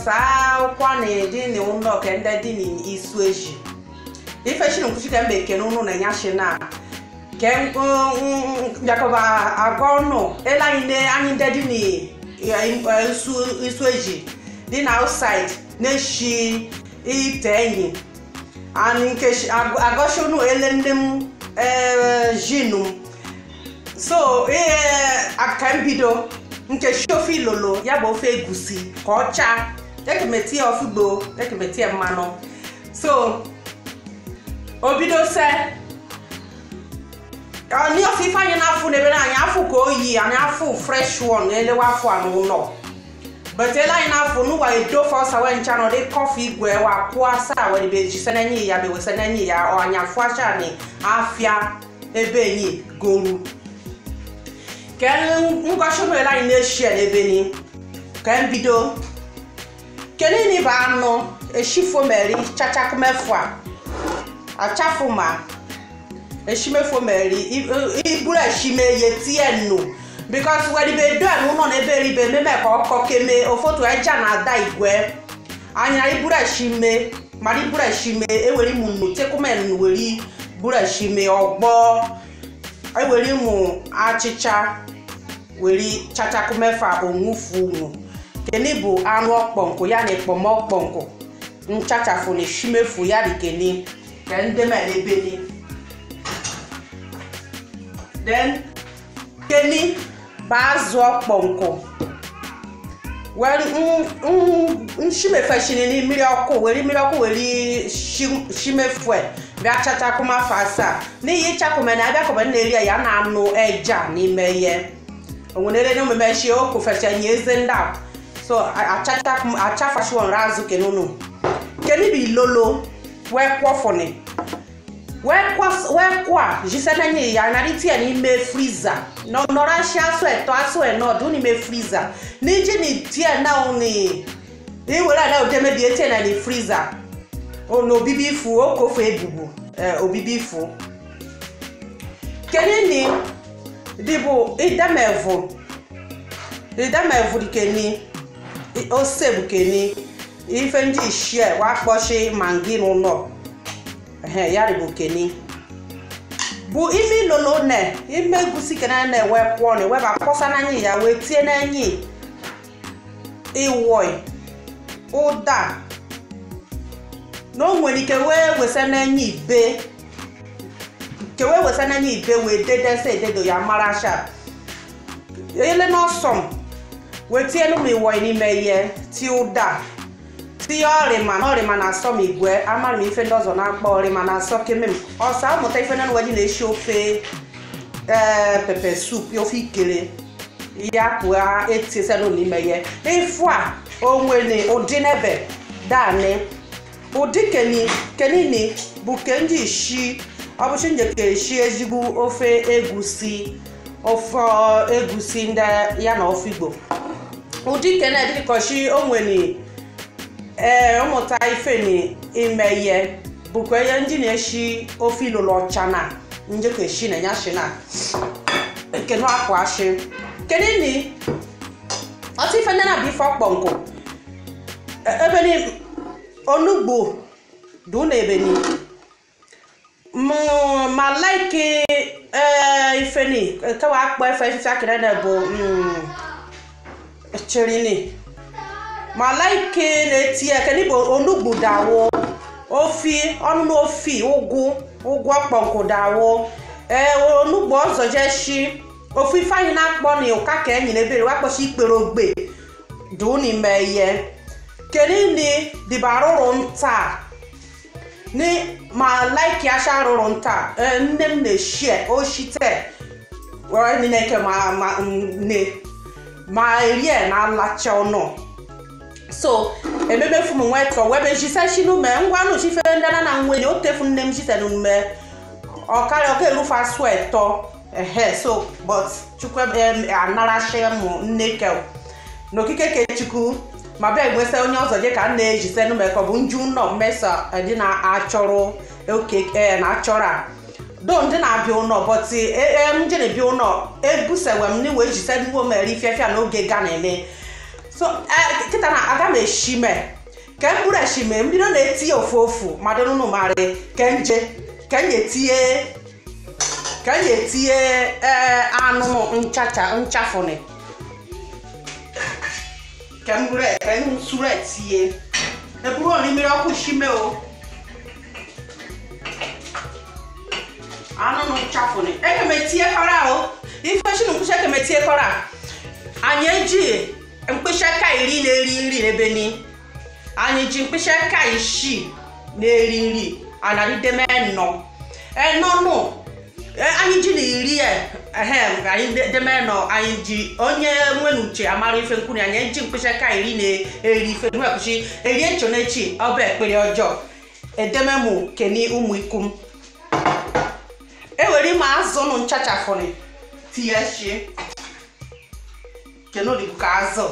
saa kwa na dị na ụlọ ke ndị dị n'isu eji ife shi nkwuchi ka mbe kene ụnụ na ya shi na ke bịakọba agwa ọnụ ele anyị ne anyị ndị dị n'isu eji dị na outside na-eshi ite enyi anyị nke agọshi ụnụ ele ndị m jinu m so ihe aka mbido nke shi ofe ilolo ya bụ ofe egusi ka ọ chaa ekemeti ya ofugbo ekemeti ya mmanụ so obido se ni ofe ife anyị na-afụ n'ebe na anyị afụ ka oyi anyị afụ fresh one elewe afọ a n'ụlọ but ele anyị na-afụ n'ụwa edofe ọsa wee ncha nọ dị kọfị igwe wa kwụọ asaa wee be ji senenyi ya bewe senenyi ya ọ anya fụ acha ni afịa ebe enyi goru ka ngọchi ụlọ anyị na-eshi n'ebe ni ka mbido kenini bụ anụ eshifomeri chachakumefu a achafuma eshimefomeri iburu eshime ye tie nnu bikos weribe do enu nọ n'ebe eribe meme ka ọkọ keme ofotu eja na ada igwe anya iburu eshime mara iburu eshime ewere imu nnu tekumen weri buru eshime ọgbọ ewere imu achịcha weri chachakumefa onwufu unu keni bụ anụ ọkpọnkụ ya na ekpomọkpọnkụ nchachafu na eshimefu ya dị keni ka ndị melebeni then keni bụ azụ ọkpọnkụ nshimefeshini mmiri ọkụ were mmiri ọkụ were shimefue bịa chachakumafe asaa n'ihi chakume na abịakọba na-eri ya na anụ eja n'ime ihe onwenere na omume shi okwu fechenye eze ndị a so achafashiwon razu kenunu keni bi lolo wekwọfụni wekwa jisenenye ya nariti ya n'ime friza nọrashi asụ eto asụ enọdụ n'ime friza n'iji ni tie na uni iwere ada udemebie tie na ni friza n'obibi ifu okofu ebubu obibi ifu kenini dịbụ idemevu idemevu dikeni ose bụ keni ife ndị ishie wakpọchi mangi n'ụlọ ya bụ keni bụ ime ilolo ne ime egusi kena na-ewe kwụọ na eweba kpọsa n'anya ya wee tie n'anya iwoi ụda na o nwere ike wee wesa n'anya ibe nke wee wesa n'anya ibe wee dedesa ededo ya mara sharp ele n'ọsọm wee tie n'ụmụ iwoi n'ime ihe tie ụda tinye ọrịma na ọrịma na-asọ m igwe amara m ife ndị ọzọ na-akpọ ọrịma na-asọ keme m ọsọ amụta ife na nweji na-esi ofe ee pepe sup ofe ikere ya pụa etiesenu n'ime ya ịfụ a onwere ụdị n'ebe dani ụdị keni kenini bụ ke ndị ishi ọbụchi njeke eshi ezigbo ofe egusi ofe egusi ndị ya na ofe igbo ụdị kene dịkọchi onwere ee ụmụta ife na ime ihe bụkwa ihe ndị na-eshi ofe ilolo ọcha na njekọ eshi na ya shi na kenu akwa ashi kedu ni ọtụ ife ndị na-abụ ife ọkpọnkụ ebe ni onugbo dị na ebe ni ma laiki ife ni kewa akpọ ife ife akịrị na bụ chirini ma laike na-eti ya kedu bụ onugbu dawo ofi ọnụnụ ofi ụgwụ ụgwọ ọkpọnkụ dawo ee onugbu ọzọ jeshi ofu ife anyị na-akpọ na ụka ka enyi na ebere wakpọchi ikpere ogbe dụ n'ime ihe kedu ni dịba arụrụ nta ni ma laiki asha arụrụ nta nne m na-eshi oshite nineke ma nne ma erie na alacha ọnụ so ememe fum nwetọ webe jise shinume ngwanụ chife ndana na nwenye otefu nne m jise nume ọkarịa ọka erufe asụ ẹtọ ehe so but chukwu anarachi mụ nne ke n'okike kechukwu ma bịa egwesa onye ọzọ je ka nna ejise nume ka ọ bụ nju nọ mmesa dị na-achọrọ oke na-achọrọ a do ndị na-abịa ụlọ bọtị m je na-ebịa ụlọ ebusewe m n'iwe ejise nuwo mere ifefia n'oge ga na-eme so eh, kịta na aga m eshi me ka m bụrụ eshi me mbido na-etinye ofu ofu ma dị nụnụ marị ka nje ka m etinye ka m etinye ee anụ nchacha nchafụnị ka m bụrụ ka m suru etinye eburu ọ n'imiri ọkụ shime o anụ nchafụnị eke m etinye kọra o ife shi na mkpịsị eke m etinye kọra anyị eji mkpịsị aka iri na-eri nri n'ebe ni anyị ji mkpịsị aka isii na-eri nri anadideme nọ enọnụ anyị ji na iri ehem anyị deme nọ anyị ji onye nwere uche amara ife nkwuni anyị ji mkpịsị aka iri na-eri ife nwekụchi erie ncho n'echi ọba ekpere ọjọọ edememụ keni ụmụ ikum ewere ime azụ nụ nchachafụrị tinye shi kenodibu ka azụ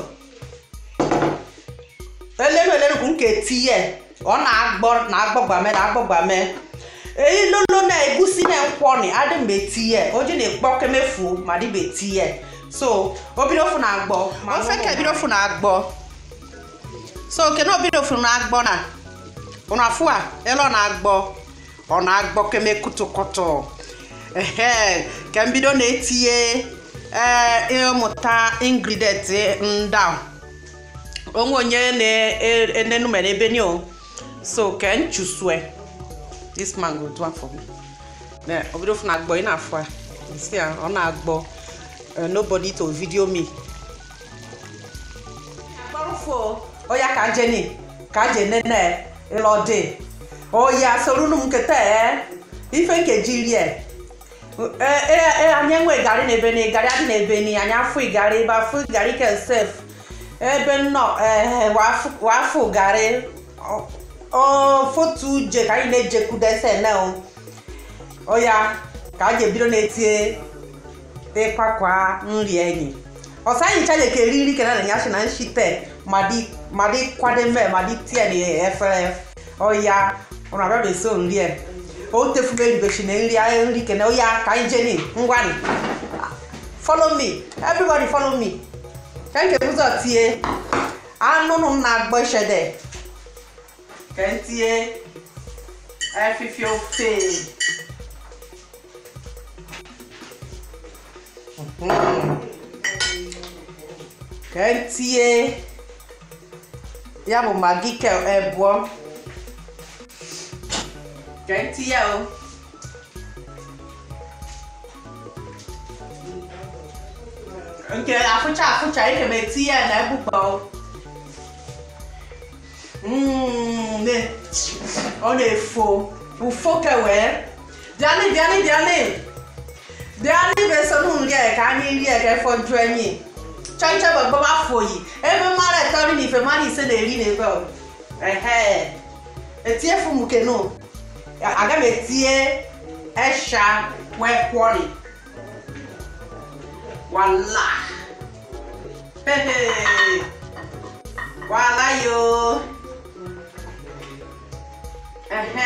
elenu elenu bụ nke tinye ọ na-agbọ na-agbọgbame na-agbọgbame eyi lolo na egusi na nkwọni adị mgbe tinye oji na-ekpọ kemefu ma dịbe tinye so obidofu na-agbọ ofe ka ebidofu na-agbọ so kene obidofu na-agbọ na ụnụ afụ a elu ọ na-agbọ ọ na-agbọ keme kutukutu ehe ka mbido na-etinye ee ịmụta ingredient nda onwe onye na-enenumere ebe ni o so ka nchusue this man go do am for me then obido funa agbo ị na-afụ a see ya ọ na-agbọ nobody to video me agbarụfo oya ka jeni ka je nene ịlọdị oya sorunu m nketa ife nkeji rie anyị enwe gari na ebe ni gari adị na ebe ni anyị afụ igari ebe afụ igari kesef ebe nnọ wafụ gari fotu uje ka anyị na-ejekwudese na oya ka a ga-ebido na-etinye ịkwakwa nri enyi ọsa anyị chaje ka eri nri kena na ya shi na nshite ma dị kwado mme ma dị tie na efere oya ụnụ abịa beso nri e o tefume eribechi na nri ahụ nri kene oya ka anyị jeni ngwani follow me everybody follow me ka nke ụzọ tie anụnụ na-agbọ ishede ka m tinye efifie ofe ka m tinye ya bụ magi ke ebụọ ka m tinye o nke afụcha afụcha ike ma etinye ya na egbukpọ ọ na-efo ụfo kewee bịanị bịanị bịanị bịanị besonu nri ka anyị rie ka efọju enyi chọnche bụ gbọba foyi ebe mmadụ etori na ife mmadụ ise na-eri na ebe ehe etinye fumukenu aga m etinye esha wee kwọri wala hehe wala yo ehe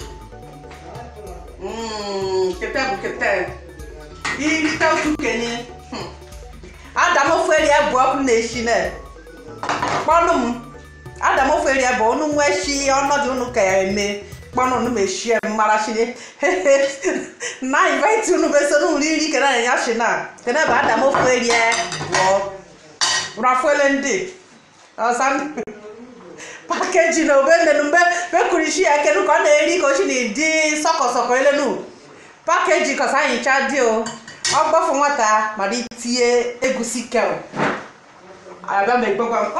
mm kete bụ kete irite otu kenye adam ofu eri bụ ọkụ na-eshi na kpọnụ m adam ofu eri bụ unu nwa eshi ọnọdụ unu ka ya eme kpọnụ unu meshie mmara shine na invite unu beso unu iri kene na ya shi na kene bụ adam ofu eri bụ rafuele ndị ọsa pakeji na obenenu mgbe bekwuru isi ya kenu ka ọ na-eri ka ochi na-edi sọkọsọkọ elenu pakeji kọsa anyịcha dị o ọgbọfụ nwata mara itinye egusi kel abịa ma egbegwa m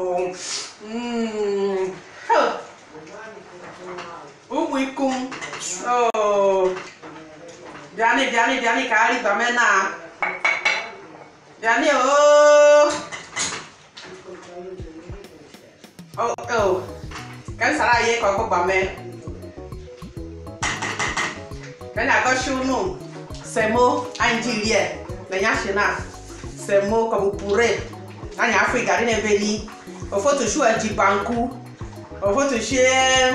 ụmụ ikum bịanị bịanị bịanị ka arịbame na bịanị ooo Oh, oh. Kan sara ye ko ko bame. Kan ya ko shunu. Semo anjirie. Na nya shina. Semo ko bu pure. Na nya afi gari na beni. O foto shu aji banku. O foto she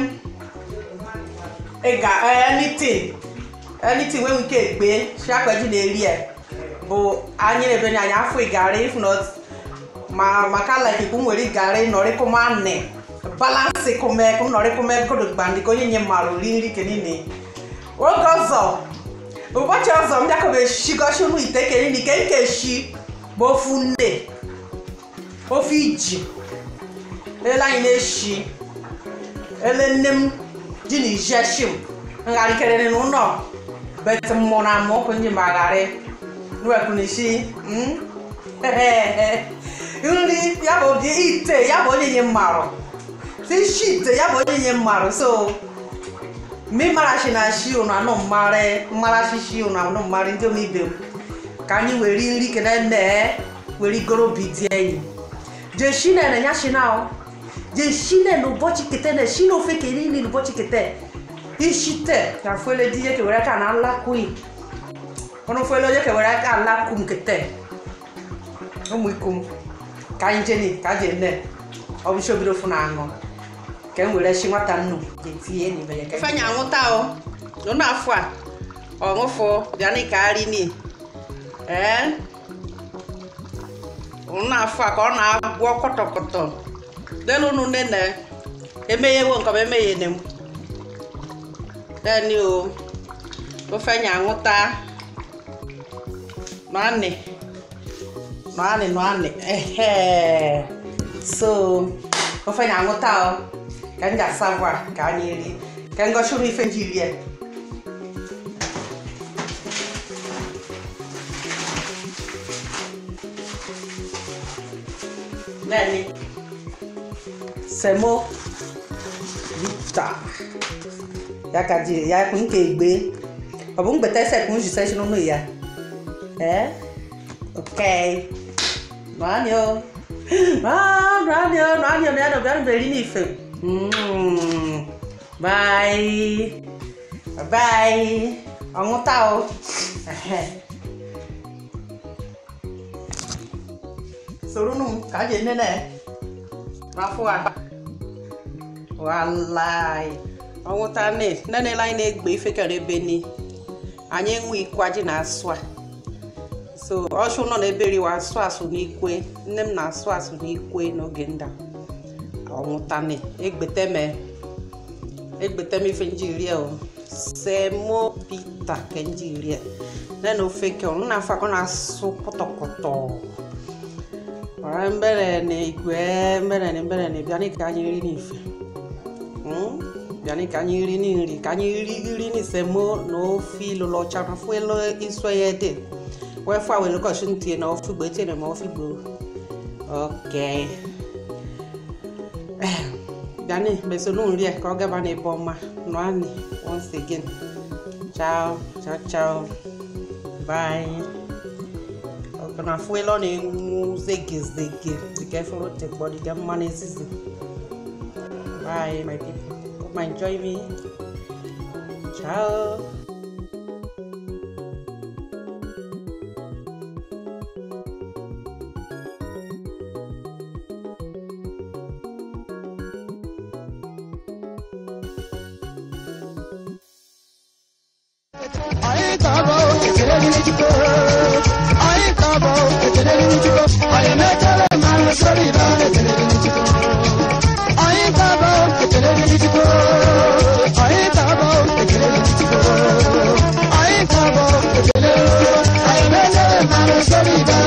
ega anything. Anything wey we ke gbe. She akwaji na eri e. Bo anyi na beni anya afi gari if not ma maka like ku nwere garị nọrị kuma nị balansị kume ku nọrị kume kodo gbandi ka onye nye mara ori nri ke niile oge ọzọ ụbọchị ọzọ m bịakobe shigochi unu ite ke niile ke nke shi bụ ofu nne ofe iji ele anyị na-eshi ele nne m ji na ijeshi m ngharịkerere n'ụlọ bet mmụọ na amụ ọkụ ndị magharị nuwekwunishi nri ya bụ ụdị ite ya bụ onye nye mmarụ tishi ite ya bụ onye nye mmarụ so mi marashi na shi unu anụ mmarị mmarashi shi unu anụ mmarị ndị omibe m ka anyị were nri kene nne were goro bidi enyi je shine na nya shina o je shine no bochi kete na shine ofe ke ni ni no bochi kete ishite ka fuele di ke were ka na la kui ono fuele je ke were ka la kum kete ụmụ ikom ka anyị jeni ka je nne ọ bụ shobiro fu na aṅụ ka m were shi nwata nnu je tie ni be ke fanya anwụta o no na afọ a ọṅụfụ bịa ni ka ari ni eh na-afụ a ka ọ na-agwọ kọtọkọtọ lelu unu nene emeghewo nke ọma emeghene m deni o ofe nya aṅụta nọanị nọanị nọanị ehe so ofe nya aṅụta o ka m ga-asavụ a ka anyị rie ka m gosi unu ife nji rie Nani? Semo Vita. Ya ka di ya kun ke gbe. Obun gbe tese kun ju session no ya. Eh? Okay. Nani o? Ah, nani o, nani o, nani o, nani be ri ni ife. Mm. Bye. Bye. Àwọn tá o. soro num ka je nene rafua walai ọnwụta ne nene anyị na-egbe ife kere ebe ni anyị enwe ikwe ji na-asụ a so ọchụ nọ n'ebe riwa asụ asụ n'ikwe nne m na-asụ asụ n'ikwe n'oge nda ọnwụta ne egbeteme egbeteme ife njirie o semo pita ke njirie nene ofe ke ọnụ na-afọ akọ na-asụ pọtọpọtọ ọ̀rẹ́ ń bẹ̀rẹ̀ ní ìgbẹ́ ń bẹ̀rẹ̀ ní bẹ̀rẹ̀ ní bíání ká yín rí ní ìfẹ́ bíání ká yín rí ní ìrì ká yín rí rí ní sẹ́mó ní ó fi lọ́lọ́ tsana fún ẹ lọ ìsọ yẹ dé wọ́n fún àwọn ènìyàn sún tiẹ̀ náà ó fi gbé tiẹ̀ náà ó fi gbó ok bíání bẹ̀sẹ̀ ló ń rí ẹ̀ kọ́ gẹ́bà ní ìbọn ma nọ́ àní once again ciao ciao ciao bye na fuelo na-enwu zegezege dịka efere tekpọ dịka mmanụ ezizi bye my people hope you enjoy me ciao Anyị ga-abụ ekele dịrị Chukwu. Anyị ga-abụ ekele dịrị Chukwu. Anyị mechere ma nsọrọ ibe ekele dịrị Chukwu. Anyị ga-abụ ekele dịrị Chukwu. Anyị ga-abụ ekele dịrị Chukwu. Anyị ga-abụ ekele. Anyị mechere ma nsọrọ ibe